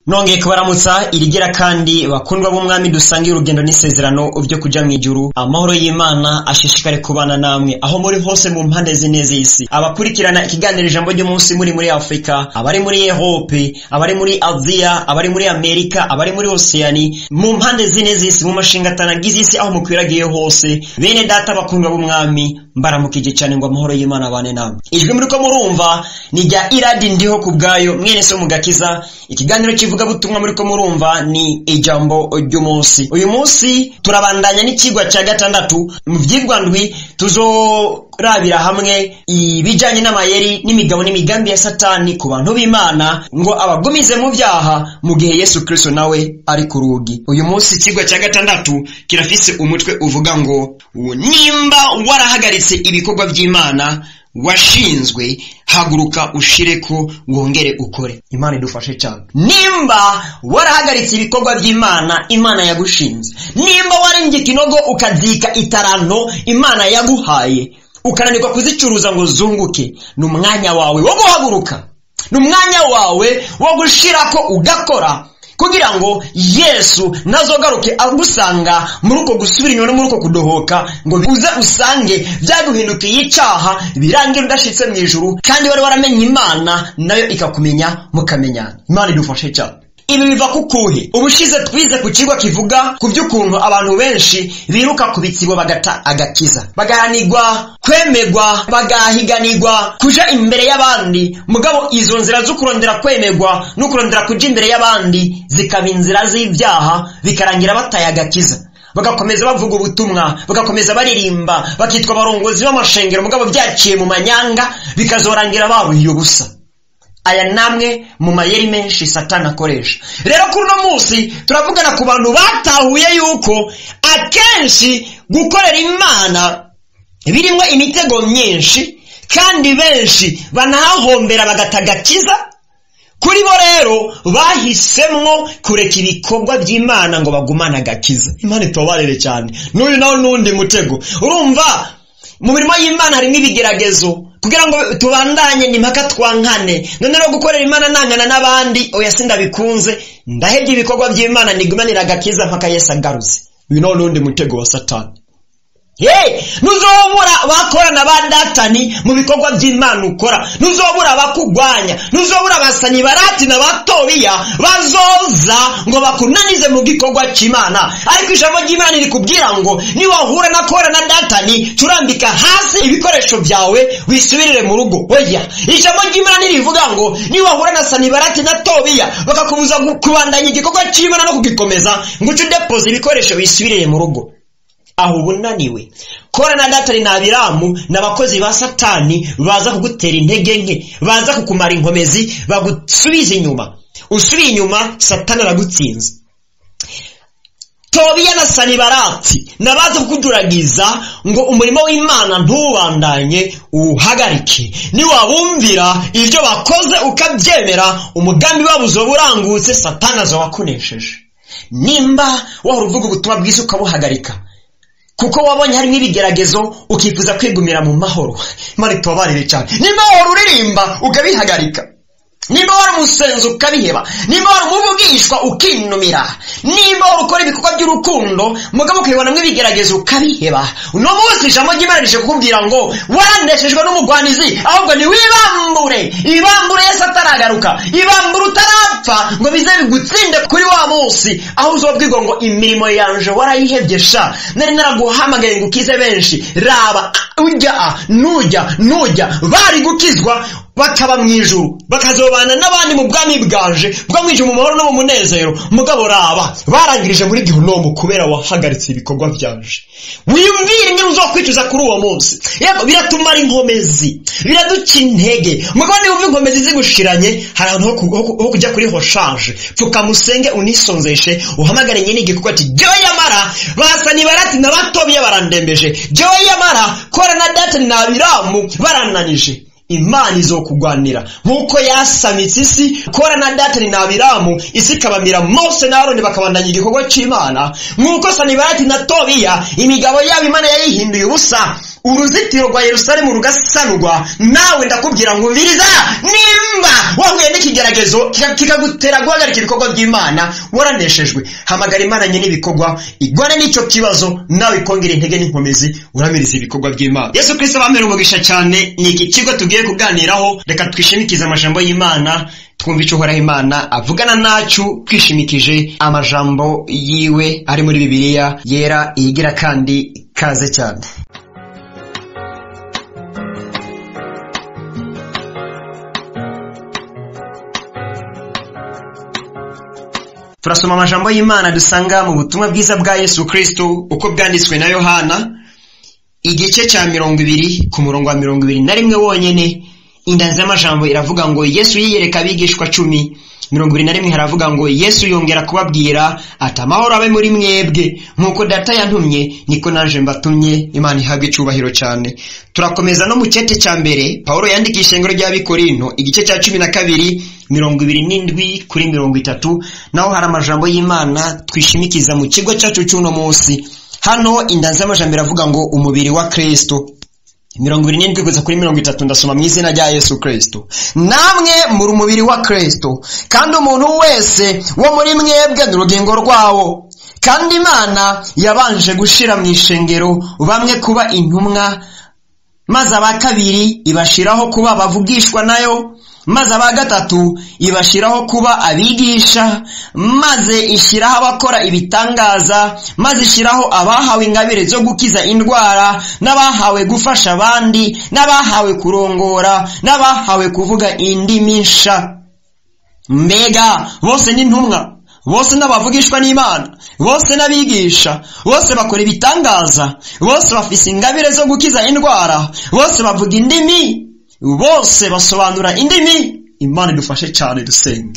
nongeye kubaramutsa irigira kandi bakundwa b'umwami dusangiye urugendo n'isezerano byo kuja mu ijuru amahoro y'imana ashishikare kubana namwe aho muri hose mu mpande zine z'isi abakurikirana ikiganiro ijambo ry'umunsi muri muri afurika abari muri ehope abari muri aziya abari muri amerika abari muri osiyani mu mpande zine z'isi mu mashinga atanagize isi aho mukwiragiye hose bene data bakundwa b'umwami mbaramukije cyane ngo amahoro y'imana abane namwe ijwi muriko murumva ni rya iradi ndiho ku bwayo mwene so mugakiza ikiganiro kivuga butumwa muriko murumva ni ijambo ry'umunsi uyu munsi turabandanya n'ikigwa cya gatandatu mu vyigwa ndwi tuzorabira hamwe ibijanye n'amayeri n'imigabo n'imigambi ya satani ku bantu b'imana ngo abagumize mu vyaha mu gihe yesu kristo nawe ari ku rugi uyu munsi ikigwa cya gatandatu kirafise umutwe uvuga ngo nimba warahagaritse ibikorwa by'imana washinzwe haguruka ushireko wongere ukore imana idufashe cyane nimba warahagaritse ibikorwa by'imana imana yagushinze nimba warenga ikinogo ukazika itaranto imana yaguhaye ukananirwa kuzicuruza ngo zunguke ni umwanya wawe wo guhaguruka ni umwanya wawe wo gushirako ugakora kugira ngo yesu nazogaruke agusanga muri uko gusubira inyuma no muri uko kudohoka ngo uze usange byaguhindukiye icaha birangira udashitse mu ijuru kandi wari waramenye imana nayo ikakumenya mukamenyana imana idufashe cyane ibi biva kukuhe ubushize twize ku kigo kivuga ku by'ukuntu abantu benshi biruka ku bitsibo bagata agakiza bagahanirwa kwemegwa bagahiganirwa kuja imbere y'abandi mugabo izo nzira zo kurondera kwemegwa no kurondera kuja imbere y'abandi zikaba inzira z'ibyaha bikarangira bataye agakiza bagakomeza bavuga ubutumwa bagakomeza baririmba bakitwa abarongozi b'amashengero mugabo byaciye mu manyanga bikazorangira babuhiye ubusa aya namwe mu mayeri menshi satani akoresha rero kuri uno munsi turavugana ku bantu batahuye yuko akenshi gukorera imana birimo imitego myinshi kandi benshi banahahombera bagata agakiza kuri bo rero bahisemwo kureka ibikorwa by'imana ngo bagumane agakiza imana itobarere cyane n'uyu nawe n'undi mutego urumva mu mirimo y'imana harimo ibigeragezo kugira ngo tubandanye ni mpaka twankane none rero gukorera imana nangana n'abandi oya sindabikunze ndahebye ibikorwa by'imana nigumanira agakiza mpaka yesu agarutse uyu nawe n'undi mutego wa satani Hey, ntuzobura abakorana ba datani mu bikorwa by'imana ukora ntuzobura abakugwanya ntuzobura abasanyi barati na batobiya bazoza ngo bakunanize mu gikorwa cy'imana ariko ijambo ry'imana rikubwira ngo niwahura na kora na datani turambika hasi ibikoresho byawe wisubirire mu rugo oya ijambo ry'imana rivuga ngo niwahura na sanibarati na tobiya bakakubuza kubandanya igikorwa cy'imana no kugikomeza ngo uce udepoza ibikoresho wisubirire mu rugo aho uba unaniwe kora na datari ni abiramu ni abakozi ba satani baza kugutera intege nke baza kukumara inkomezi bagusubiza inyuma usubiye inyuma satani aragutsinze tobiya na sanibarati nabaza kukuduragiza ngo umurimo w'imana ntubandanye uwuhagarike niwabumvira ibyo bakoze ukabyemera umugambi wabo uzoba urangutse satani azoba akunesheje nimba wahora uvuga ubutumwa bwiza ukabuhagarika kuko wabonye harimo ibigeragezo ukifuza kwigumira mu mahoro imana itubabarire cyane nimba wahora uririmba ukabihagarika nimba wari umusenzi ukabiheba nimba wari umuvugishwa ukinumira nimba wari ukora ibikorwa by'urukundo mugabo ukabibonamo ibigeragezo ukabiheba uno munsi ijambo ry'imana rije kukubwira ngo warandeshejwe n'umugwanizi ahubwo ni wibambure ibambure yesu ataragaruka ibambure utarapfa ngo bize bigutsinde kuri wa munsi aho uzobwirwa ngo imirimo yanje warayihebye sha nari naraguhamagaye ngo ukize benshi raba ujya nujya nujya bari gukizwa bakaba mu ijuru bakazobana n'abandi mu bwami bwaje bwo mu ijuru mu mahoro no mu munezero mugabo raba barangirije muri gihunomu kubera wahagaritse ibikorwa byaje wiyumvire ingene uzokwicuza kuri uwo munsi yego biratumara inkomezi biraduca intege mugabo niba umva inkomezi zigushiranye hari ahantu ho kujya kuri hoshanje pfuka musenge unisonzeshe uhamagare nyine igikorwa ati jyewe yamara basa nibarati na batobiye barandembeje jyewe yamara kora na datani na abiramu barananije imana izokugwanira nk'uko yasamitse isi kora na datani na abiramu isi ikabamira mose na aroni bakabandanya igikorwa cy'imana nk'uko sanibarati na tobiya imigabo yabo imana yayihinduye ubusa uruzitiro rwa yerusalemu rugasanurwa nawe ndakubwira ngo umviriza nimba wahuye n'ikigeragezo kikagutera guhagarika ibikorwa by'imana waraneshejwe hamagara imana nye n'ibikorwa igwane n'icyo kibazo nawe ikongera intege n'inkomezi uramiriza ibikorwa by'imana yesu kirisito bamera umugisha cyane ni iki kigo tugiye kuganiraho reka twishimikize amajambo y'imana twumva icyo uhoraho imana avugana nacu twishimikije amajambo yiwe ari muri bibiliya yera iyigira kandi kaze cyane turasoma amajambo y'imana dusanga mu butumwa bwiza bwa yesu kirisito uko bwanditswe na yohana igice cya mirongo ibiri ku murongo wa mirongo ibiri na rimwe wonyine indanzi y'amajambo iravuga ngo yesu yiyereka abigishwa cumi mirongo ibiri na rimwe haravuga ngo yesu yongera kubabwira ati amahoro abe muri mwebwe nk'uko data yantumye niko naje mbatumye imana ihabwa icyubahiro cyane turakomeza no mu cyete cya mbere paul yandikisha ishengero ry'abikorinto igice cya cumi na kabiri mirongo ibiri n'indwi kuri mirongo itatu naho hari amajambo y'imana twishimikiza mu kigo cyacu cy'uno munsi hano indanzi y'amajambo iravuga ngo umubiri wa kristo mirongo ibiri n'indwi kugeza kuri mirongo itatu ndasoma mu izina rya yesu kirisito namwe muri umubiri wa kirisito kandi umuntu wese wo muri mwebwe ni urugingo rwawo kandi imana yabanje gushyira mu ishengero bamwe kuba intumwa maze aba kabiri ibashyiraho kuba abavugishwa nayo maze aba gatatu ibashyiraho kuba abigisha maze ishyiraho abakora ibitangaza maze ishyiraho abahawe ingabire zo gukiza indwara n'abahawe gufasha abandi n'abahawe kurongora n'abahawe kuvuga indimi nsha mbega bose ni intumwa bose n'abavugishwa n'imana bose n'abigisha bose bakora ibitangaza bose bafise ingabire zo gukiza indwara bose bavuga indimi bose basobanura indimi imana idufashe cyane dusenge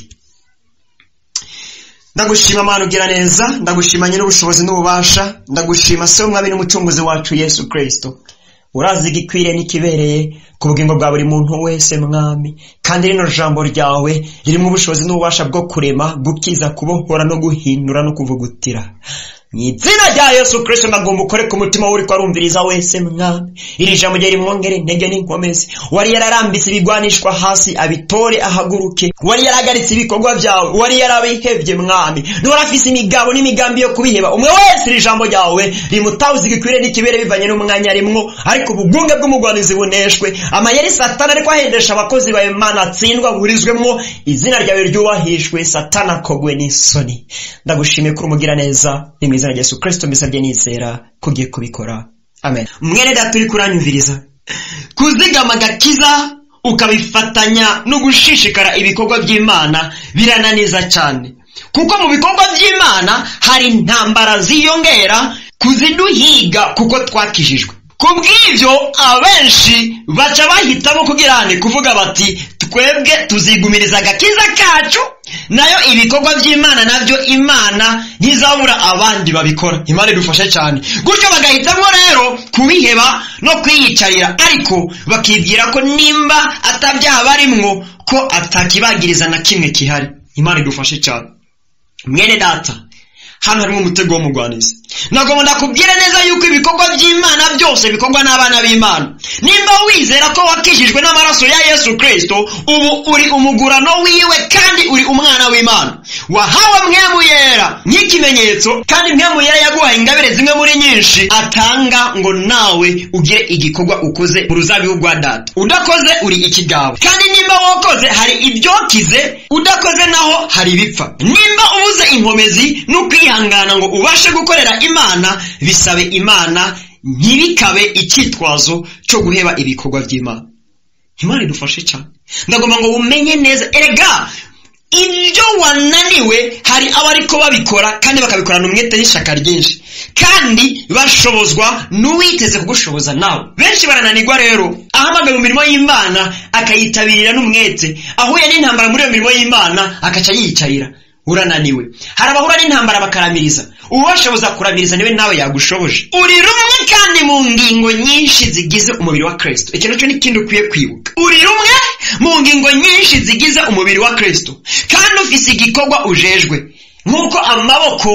ndagushima amana ugira neza ndagushima nyir'ubushobozi n'ububasha ndagushima se w'umwami n'umucunguzi wacu yesu kirisito urazi igikwiriye n'ikibereye ku bugingo bwa buri muntu wese mwami kandi rino jambo ryawe ririmo ubushobozi n'ububasha bwo kurema gukiza kubohora no guhindura no kuvugutira mu izina rya yesu kirisito ndagomba ukore ku mutima w'uri arumviriza wese mwami iri jambo rye rimwongere intege n'inkomezi wari yararambitse ibigwanishwa hasi abitore ahaguruke wari yaragaritse ibikorwa byawe wari yarabihebye mwami ntiwari afise imigabo n'imigambi yo kubiheba umwe wese iri jambo ryawe rimutawuza igikwiriye n'ikibere bivanye n'umwanya rimwo ariko ububunge bw'umugwanizi buneshwe amayeri satana ariko ahendesha abakozi ba imana atsindwa burizwemwo izina ryawe ryubahishwe satana akogwe n'isoni ndagushimiye kuri umugira neza ni mu izina rya yesu kirisito mbisabye nizera ko ugiye kubikora amen mwene data uri kuranyumviriza kuzigama agakiza ukabifatanya no gushishikara ibikorwa by'imana birananiza cyane kuko mu bikorwa by'imana hari intambara ziyongera kuziduhiga kuko twakijijwe ku bw'ibyo abenshi baca bahitamo kugira ni kuvuga bati twebwe tuzigumiriza agakiza kacu nayo ibikorwa by'imana nabyo imana ntizabura abandi babikora imana idufashe cyane gutyo bagahitamo rero kubiheba no kwiyicarira ariko bakibwira ko nimba atabyaha barimwo ko atakibagiriza na kimwe gihari imana idufashe cyane mwene data hano harimo umutego w'umugwanizi ntabwo ndakubwira neza yuko ibikorwa by'imana byose bikorwa n'abana b'imana nimba wizera ko wakijijwe n'amaraso ya yesu kirisito ubu uri umugurano wiwe kandi uri umwana w'imana wahawe mwemu yera nk'ikimenyetso kandi mwemu yera yaguhaye ingabire zimwe muri nyinshi atanga ngo nawe ugire igikorwa ukoze mu ruzabibu rwa data udakoze uri ikigabo kandi nimba wakoze hari ibyokize udakoze naho hari ibipfa nimba ubuze inkomezi n'ukwihangana ngo ubashe gukorera imana bisabe imana ntibikabe icyitwazo cyo guheba ibikorwa by'imana imana idufashe cyane ndagomba ngo umenye neza erega ibyo wananiwe hari abariko babikora kandi bakabikorana umwete n'ishaka ryinshi kandi bashobozwa n'uwiteze kugushoboza nawe benshi barananirwa rero ahamagaye mu mirimo y'imana akayitabirira n'umwete ahuye n'intambara muri iyo mirimo y'imana akaca yiyicarira urananiwe hari abahura n'intambara bakaramiriza uwashoboza kuramiriza niwe nawe yagushoboje uri rumwe kandi mu ngingo nyinshi zigize umubiri wa kirisito iki nacyo ni ikindi ukwiye kwibuka uri rumwe mu ngingo nyinshi zigize umubiri wa kirisito kandi ufise igikorwa ujejwe nk'uko amaboko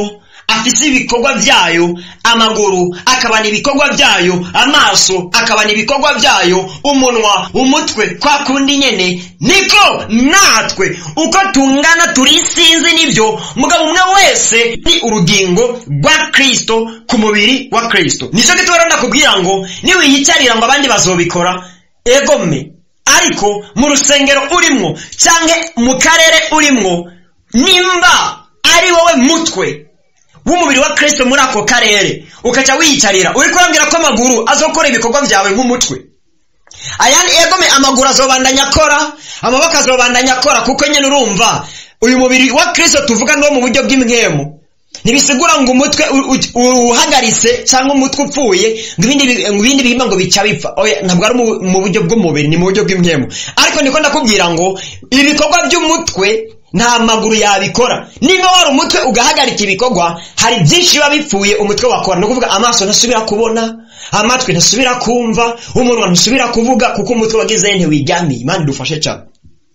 afise ibikorwa byayo amaguru akabana ibikorwa byayo amaso akabana ibikorwa byayo umunwa umutwe kwa kundi nyene niko natwe uko tungana turi isinzi nibyo mugabo umwe wese ni urugingo rwa kristo ku mubiri wa kristo nicyo gituma ndakubwira ngo niwiyicarira ngo abandi bazobikora egome ariko mu rusengero urimwo cyangwa mu karere urimwo nimba ari wowe mutwe w'umubiri wa kristo muri ako karere ukaca wiyicarira uri kurambwira ko amaguru azokora ibikorwa byawe nk'umutwe ayandi egome amaguru azobandanya akora amaboko azobandanya akora kuko nyine urumva uyu mubiri wa kristo tuvuga no mu buryo bw'imwemu ntibisigura ngo umutwe uhagaritse cyangwa umutwe upfuye ngo ibindi bihimba ngo bica bipfa ntabwo ari mu buryo bw'umubiri ni mu buryo bw'imwemu ariko niko ndakubwira ngo ibikorwa by'umutwe nta maguru yabikora niba wari umutwe ugahagarika ibikorwa hari byinshi biba bipfuye umutwe wakora ni ukuvuga amaso ntasubira kubona amatwi ntasubira kumva umunwa ntasubira kuvuga kuko umutwe wagize ntiwiryamiye imana idufashe cyane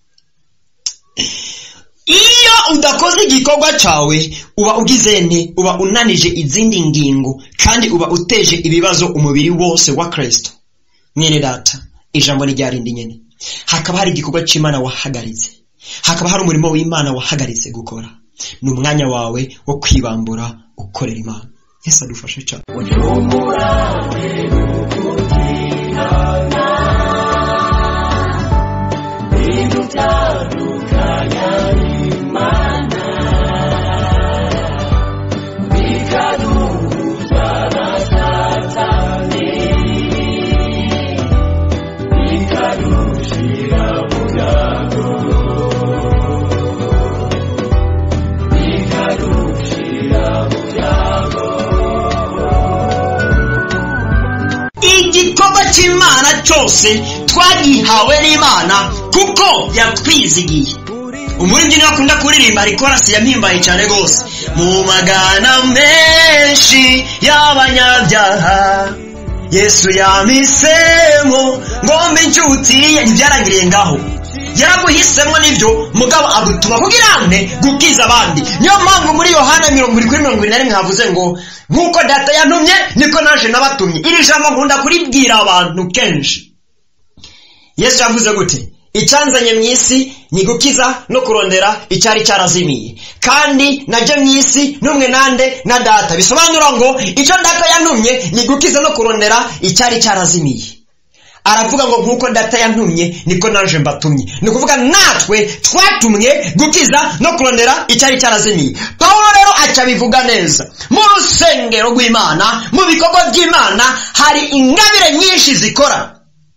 iyo udakoze igikorwa cyawe uba ugize nte uba unanije izindi ngingo kandi uba uteje ibibazo umubiri wose wa kirisito mwene data ijambo ni rindi nyine hakaba hari igikorwa cy'imana wahagaritse hakaba hari umurimo w'imana wahagaritse gukora ni umwanya wawe wo kwibambura ukorera imana yesu adufashe cyane igikorwa cy'imana cyose twagihawe n'imana kuko yatwizigiye umuririmbyi niwe akunda kuririmba ariko arasi yampimbaye cyane rwose mu magana menshi y'abanyabyaha yesu yamisemo ngombe inshuti ye ntibyarangiriye ngaho yaraguhisemo nibyo mugabo agutuma kugira ane gukiza abandi niyo mpamvu muri yohana mirongo iri kuri mirongo irindwi na rimwe havuze ngo nk'uko data yantumye niko naje nabatumye iri jambo nkunda kuribwira abantu kenshi yesu yavuze gute icyanzanye mu isi ni gukiza no kurondera icyari cyarazimiye kandi najye mu isi n'umwe nande na data bisobanura ngo icyo data yantumye ni gukiza no kurondera icyari cyarazimiye aravuga ngo nk'uko data yantumye niko naje mbatumye ni ukuvuga natwe twatumwe gukiza no kurondera icyari cyarazimiye pawulo rero aca bivuga neza mu rusengero rw'imana mu bikorwa by'imana hari ingabire nyinshi zikora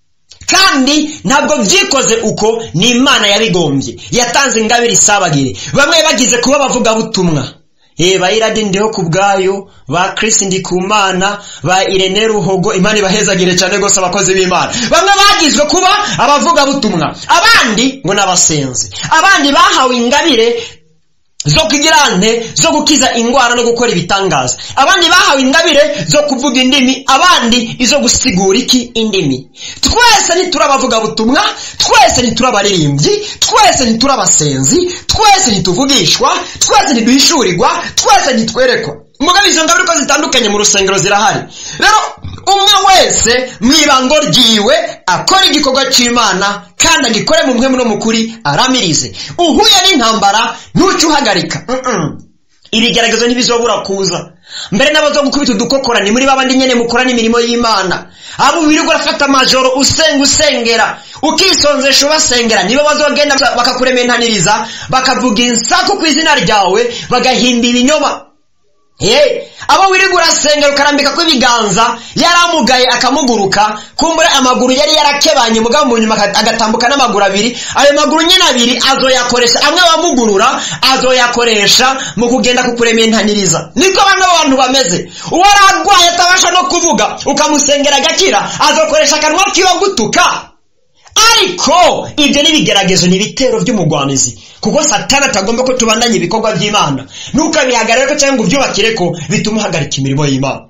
kandi ntabwo byikoze uko ni imana yabigombye yatanze ingabire isabagire bamwe bagize kuba abavugabutumwa ba iradi ndiho ku bwayo ba kirisi ndi ku mana ba irene ruhogo imana ibahezagire cyane rwose abakozi b'imana bamwe bagizwe kuba abavugabutumwa abandi ngo n'abasenzi abandi bahawe ingabire zo kugira nte zo gukiza indwara no gukora ibitangaza abandi bahawe ingabire zo kuvuga indimi abandi izo gusigura iki indimi twese ntiturabavugabutumwa twese ntiturabaririmbyi twese ntiturabasenzi twese ntituvugishwa twese ntiduhishurirwa twese ntitwerekwa mugabo izo ngabire uko zitandukanye mu rusengero zirahari rero umwe wese mu ibango ryiwe akora igikorwa cy'imana kandi agikore mu mwemu no mu kuri aramirize uhuye n'intambara ntuce uhagarika ibigeragezo ntibizobura kuza mbere n'abazo gukubita udukokora ni muri babandi nyene mukora n'imirimo y'imana abo wirirwa urafata amajoro usenga usengera ukisonzesha ubasengera nibo bazogenda bakakurementaniriza bakavuga insaku ku izina ryawe bagahimba ibinyoma Hey, abo wirirwa urasengera ukarambika ko ibiganza yaramugaye akamuguruka kumbure amaguru yari yarakebanye mugabo mu nyuma agatambuka n'amaguru abiri ayo maguru nyine abiri azoyakoresha amwe abamugurura azoyakoresha mu kugenda kukurementaniriza niko bano bantu bameze uwo ararwaye atabasha no kuvuga ukamusengera agakira azokoresha akanwa kiwe gutuka ariko ibyo n'ibigeragezo ni ibitero by'umugwanizi kuko satani atagomba ko tubandanya ibikorwa by'imana ntukabihagarare ko cyangwa ngo ubyubakire ko bituma uhagarika imirimo y'imana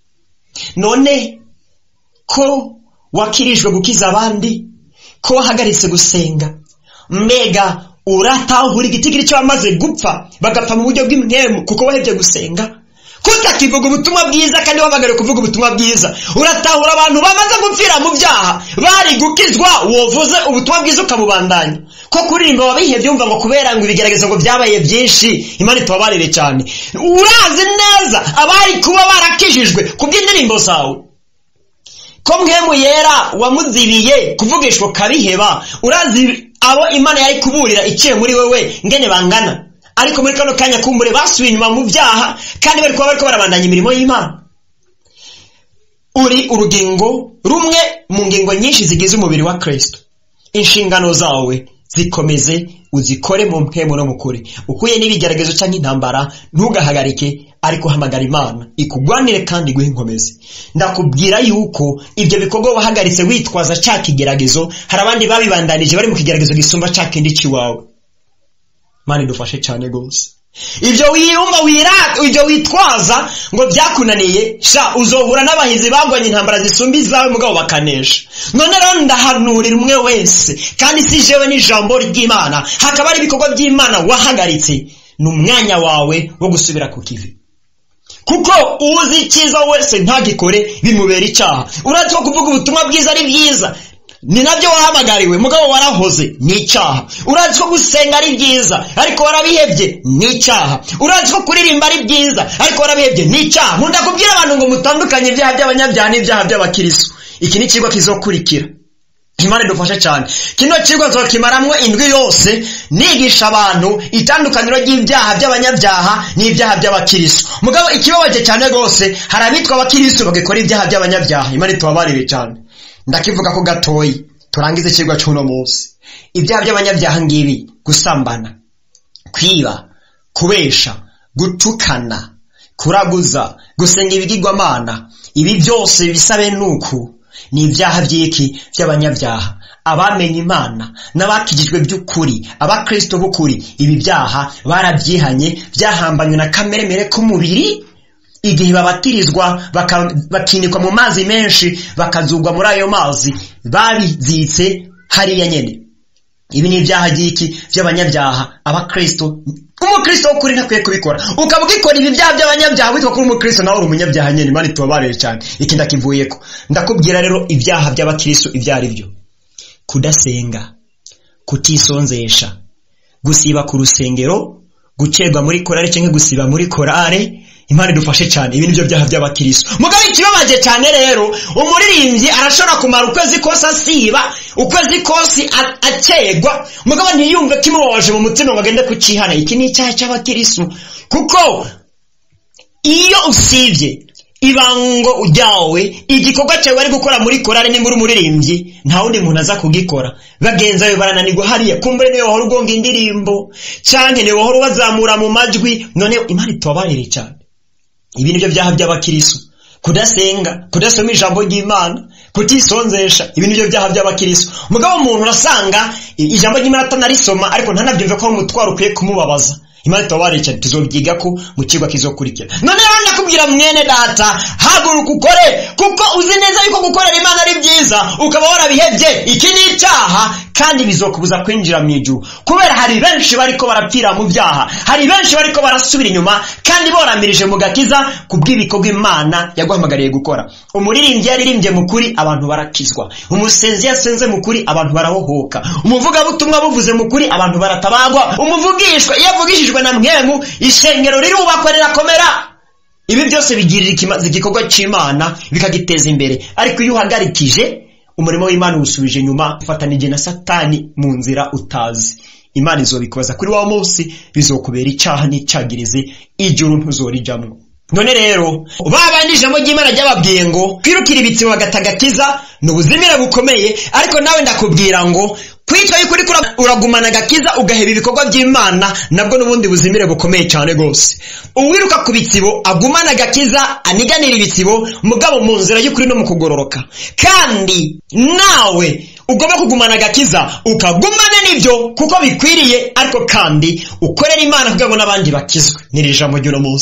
none ko wakirijwe gukiza abandi ko wahagaritse gusenga mbega uratahura igitigiri cyo bamaze gupfa bagapfa mu buryo bw'imwemu kuko wahebye gusenga kutakivuga ubutumwa bwiza kandi wahamagariwe kuvuga ubutumwa bwiza uratahura abantu bamaze gupfira mu byaha bari gukizwa wovuze ubutumwa bwiza ukabubandanya ko kuririmba wabihebye wumva ngo kubera ngo ibigeragezo ngo byabaye byinshi imana itubabarire cyane urazi neza abari kuba barakijijwe kubw'indirimbo zawe ko mwemu yera wamuzibiye kuvugishwa ukabiheba urazi abo imana yari kuburira iciye muri wewe ngene bangana ariko muri kano kanya kumbure basubiye inyuma mu byaha kandi bari kuba bariko barabandanya imirimo y'imana uri urugingo rumwe mu ngingo nyinshi zigize umubiri wa kristo inshingano zawe zikomeze uzikore mu mpemu no mukuri ukuye n'ibigeragezo cyangwa intambara ntugahagarike ariko hamagara imana ikugwanire kandi iguhe inkomezi ndakubwira yuko ibyo bikorwa wahagaritse witwaza cya kigeragezo hari abandi babibandanije bari mu kigeragezo gisumba cya kindi cy'iwawe mani dufashe cyane rwose ibyo wiyumva wirata ibyo witwaza ngo byakunaniye sha uzohura n'abahizi bagwanye intambara zisumba izawe mugabo bakanesha none rero ndahanurira umwe wese kandi si jewe n'ijambo ry'imana hakaba ari ibikorwa by'imana wahagaritse ni umwanya wawe wo gusubira ku kivi kuko uzi icyiza wese ntagikore bimubera icyaha uretse ko kuvuga ubutumwa bwiza ari byiza ni nabyo wahamagariwe mugabo warahoze ni icyaha urazi ko gusenga ari byiza ariko warabihebye ni icyaha urazi ko kuririmba ari byiza ariko warabihebye ni icyaha nkunda kubwira abantu ngo mutandukanye ibyaha by'abanyabyaha n'ibyaha by'abakiristo iki ni ikigo kizokurikira imana idufashe cyane kino kigo nzokimaramwo indwi yose nigisha abantu itandukaniro ry'ibyaha by'abanyabyaha n'ibyaha by'abakiristo mugabo ikibabaje cyane rwose hari abitwa abakiristo bagakora ibyaha by'abanyabyaha imana itubabarire cyane ndakivuga ko gatoyi turangize ikigwa cy'uno munsi ibyaha by'abanyabyaha ngibi gusambana kwiba kubesha gutukana kuraguza gusenga ibigirwamana ibi byose bisabe nuku ni ibyaha by'iki by'abanyabyaha abamenye imana n'abakijijwe by'ukuri abakristo b'ukuri ibi byaha barabyihanye byahambanywe na kameremere k'umubiri igihe babatirizwa bakinikwa mu mazi menshi bakazugwa muri ayo mazi babiziritse hariya nyene ibi ni ibyaha by'iki by'abanyabyaha abakristo umukristo w'ukuri ntakwiye kubikora ukaba ugikora ibi byaha by'abanyabyaha witwa kuri umukristo nawe uri umunyabyaha nyene imana itubabarire cyane iki ndakivuyeko ndakubwira rero ibyaha by'abakristo ibyo ari byo kudasenga kutisonzesha gusiba ku rusengero gucerwa muri korale cyangwa gusiba muri korale imana idufashe cyane ibi nibyo byaha by'abakiristo mugabo ikibabaje cyane rero umuririmbyi arashobora kumara ukwezi kose asiba ukwezi kose akerwa mugabo ntiyumve ko imubabaje mu mutima ngo agende kucihana iki ni icyaha cy'abakiristo kuko iyo usibye ibango ryawe igikorwa cyawe bari gukora muri korale nimba uri umuririmbyi nta wundi muntu aza kugikora bagenzi bawe barananirwa hariya kumbure niwe wahora ugonga indirimbo cyangwa niwe wahora ubazamura mu majwi none imana itubabarire cyane ibi nibyo byaha by'abakirisu kudasenga kudasoma ijambo ry'imana kutisonzesha ibi nibyo byaha by'abakirisu mugabo umuntu urasanga ijambo ry'imana atanarisoma ariko ntanabyumve ko ari umutwaro ukwiye kumubabaza imana itubabarire cyane tuzobyiga ko mu kigo kizokurikira none rero ndakubwira mwene data haguruka ukore kuko uzi neza yuko gukorera imana ari byiza ukaba warabihebye iki ni icyaha kandi bizokubuza kwinjira mu ijuru kubera hari benshi bariko barapfira mu byaha hari benshi bariko barasubira inyuma kandi boramirije mu gakiza ku bw'ibikorwa imana yaguhamagariye gukora umuririmbyi yaririmbye mu kuri abantu barakizwa umusenzi yasenze mu kuri abantu barahohoka umuvugabutumwa buvuze mu kuri abantu baratabagwa umuvugishwa iyo avugishijwe na mwemu ishengero rirubakwa rirakomera ibi byose bigirira igikorwa cy'imana bikagiteza imbere ariko iyo uhagarikije umurimo w'imana uwusubije inyuma ufatanije na satani mu nzira utazi imana izobikubaza kuri wa munsi bizokubera icyaha n'icyagirize ijuru ntuzorijamwo none rero babandi ijambo ry'imana ryababwiye ngo kwirukira ibitsibo bagatagakiza ni ubuzimire bukomeye ariko nawe ndakubwira ngo kwitwa yuko uriko uragumana agakiza ugaheba ibikorwa by'imana nabwo n'ubundi buzimire bukomeye cyane rwose uwiruka ku bitsibo agumana agakiza aniganira ibitsibo mugabo mu nzira y'ukuri no mu kugororoka kandi nawe ugomba kugumana agakiza ukagumana n'ibyo kuko bikwiriye ariko kandi ukorera imana kugira ngo n'abandi bakizwe n'iri jambo ry'uno munsi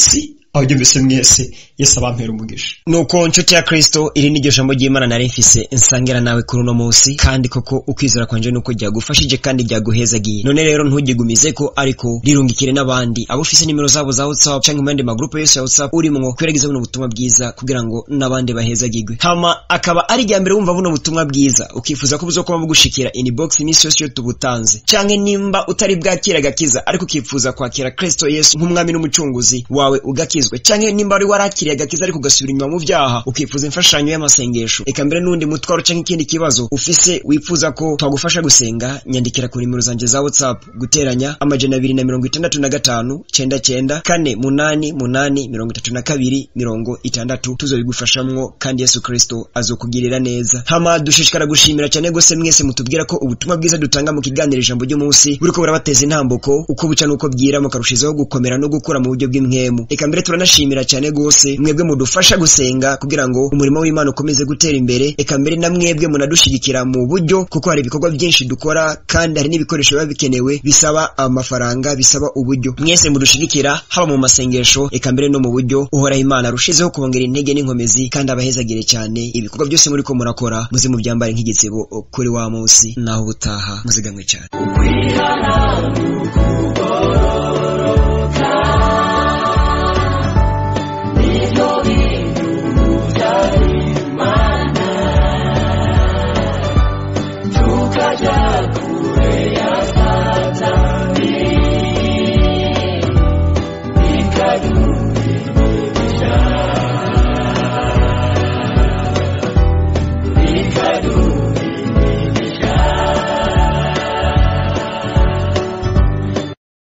aho mbese mwese yesu abampera umugisha nuko nshuti ya kristo iri niryo jambo ry'imana nari mfise nsangira nawe kuri uno munsi kandi koko ukwizera kwanje nuko ryagufashije kandi ryaguhezagiye none rero ntugigumize ko ariko rirungikire n'abandi abo ufise nimero zabo za whatsapp canke mu yandi magrupe yose ya whatsapp urimwo kwerageza buno butumwa bwiza kugira ngo n'abandi bahezagirwe hama akaba ari irya mbere wumva buno butumwa bwiza ukifuza ko buzokuba bugushikira inbox iminsi yose iyo tubutanze canke nimba utari bwakira agakiza ariko ukifuza kwakira kristo yesu nk'umwami n'umucunguzi wawe ugakizwe canke nimba wari warakiriye agakiza ariko ugasubira inyuma mu vyaha ukifuza imfashanyo y'amasengesho eka mbere n'undi mutwaro canke ikindi kibazo ufise wifuza ko twagufasha gusenga nyandikira ku nimero zanje za whatsapp guteranya amajana abiri na mirongo itandatu na gatanu cenda cenda kane munani munani mirongo itatu na kabiri mirongo itandatu tuzobigufashamwo kandi yesu kristo azokugirira neza hama dushishikara gushimira cyane gose mwese mutubwira ko ubutumwa bwiza dutanga mu kiganiro ijambo ry'umunsi buriko burabateza intambuko uko buca n'uko bwira mukarushizaho gukomera no gukura mu buryo bw'imwemu eka mbere turanashimira cyane gose mwebwe mudufasha gusenga kugira ngo umurimo w'imana ukomeze gutera imbere eka mbere na mwebwe munadushigikira mu buryo kuko hari ibikorwa byinshi dukora kandi hari n'ibikoresho biba bikenewe bisaba amafaranga bisaba uburyo mwese mudushigikira haba mu masengesho eka mbere no mu buryo uhoraho imana arushizeho kubongera intege n'inkomezi kandi abahezagire cyane ibikorwa byose muri ko murakora muze mubyambare nk'igitsebo kuri wa munsi naho ubutaha muzigamwe cyane